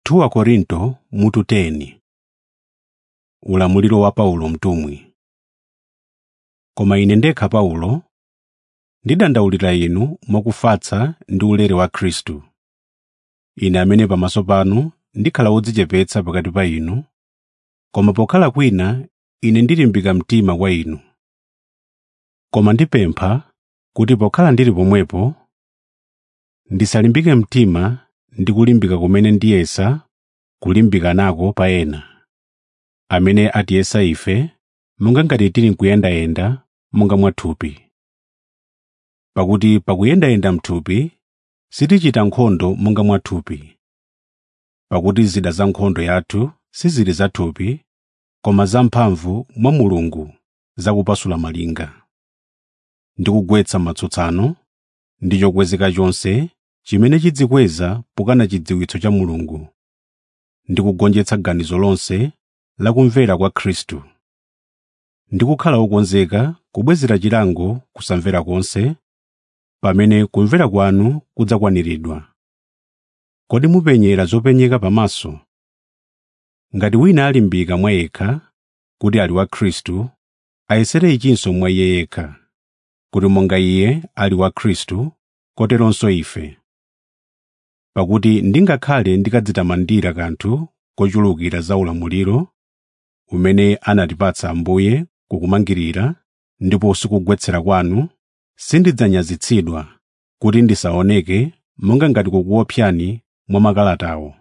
2 Korinto mutu 10 Ulamuliro wa Paulo mtumwi Koma ine ndekha Paulo ndidandaulira inu mwakufatsa ndi ulere wa Khristu. Ine amene pamaso panu ndikhala wodzichepetsa pakati pa inu, koma pokhala kwina ine ndilimbika mtima kwa inu. Koma ndipempha kuti pokhala ndili pomwepo, ndisalimbike mtima ndi kulimbika kumene ndiyesa kulimbika nako pa ena, amene atiyesa ife monga ngati tili n'kuyendayenda monga mwathupi. Pakuti pakuyendayenda m'thupi sitichita nkhondo monga mwathupi. Pakuti zida za nkhondo yathu sizili zathupi, koma zamphamvu mwa Mulungu zakupasula malinga, ndi kugwetsa matsutsano ndi chokwezeka chonse chimene chidzikweza pokana chidziwitso cha Mulungu, ndi kugonjetsa ganizo lonse la kumvera kwa Khristu, ndi kukhala wokonzeka kubwezera chilango kusamvera konse, pamene kumvera kwanu kudzakwaniridwa. Kodi mupenyera zopenyeka pamaso? Ngati wina alimbika mwa yekha kuti ali wa Khristu, ayesere ichinso mwa iye yekha, kuti monga iye ali wa Khristu, koteronso ife. Pakuti ndingakhale ndikadzitamandira kanthu kochulukira za ulamuliro umene anatipatsa Ambuye kukumangirira ndiponso kugwetsera kwanu, sindidzanyazitsidwa kuti ndisaoneke monga ngati kukuopsani mwa makalatawo.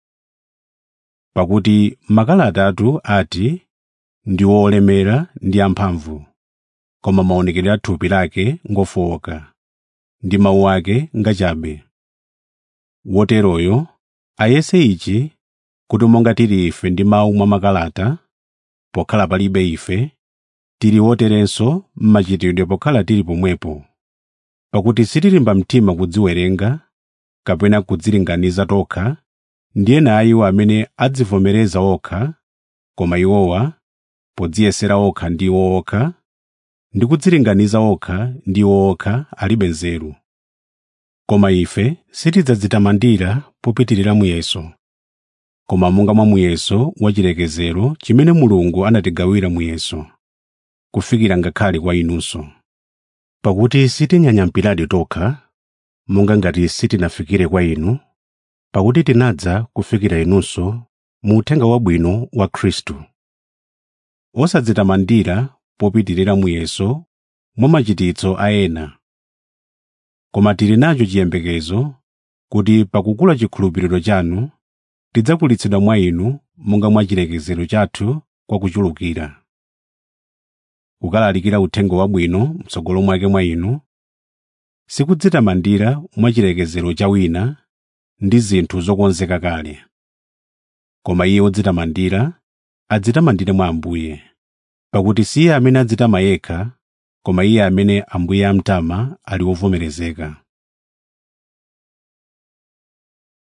Pakuti makalata ati ndi olemera ndi amphamvu, koma maonekedwe a thupi lake ngofowoka, ndi mawu ake ngachabe. Woteroyo ayese ichi kuti monga tili ife ndi mawu mwa makalata, pokhala palibe ife, tili woterenso m'machitidwe pokhala tili pomwepo. Pakuti sitilimba mtima kudziwerenga kapena kudzilinganiza tokha ndi ena a iwo amene adzivomereza okha, koma iwowa, podziyesera okha ndi iwo okha, ndi kudzilinganiza okha ndi iwo okha alibe nzeru. Koma ife sitidzadzitamandira popitirira muyeso, koma monga mwa muyeso wachilekezero chimene Mulungu anatigawira muyeso, kufikira ngakhale kwa inunso. Pakuti sitinyanyampiradi tokha, monga ngati sitinafikire kwa inu, pakuti tinadza kufikira inunso mu uthenga wabwino wa Khristu. Osadzitamandira popitirira muyeso mwa machititso a ena, koma tili nacho chiyembekezo kuti pakukula chikhulupiriro chanu tidzakulitsidwa mwa inu monga mwa chilekezero chathu kwa kuchulukira. Kukalalikira uthenga wabwino m'tsogolo mwake mwa inu, sikudzitamandira mwa chilekezero cha wina ndi zinthu zokonzeka kale. Koma iye wodzitamandira adzitamandire mwa Ambuye, pakuti si iye amene adzitama yekha, koma iye amene Ambuye amtama ali wovomerezeka.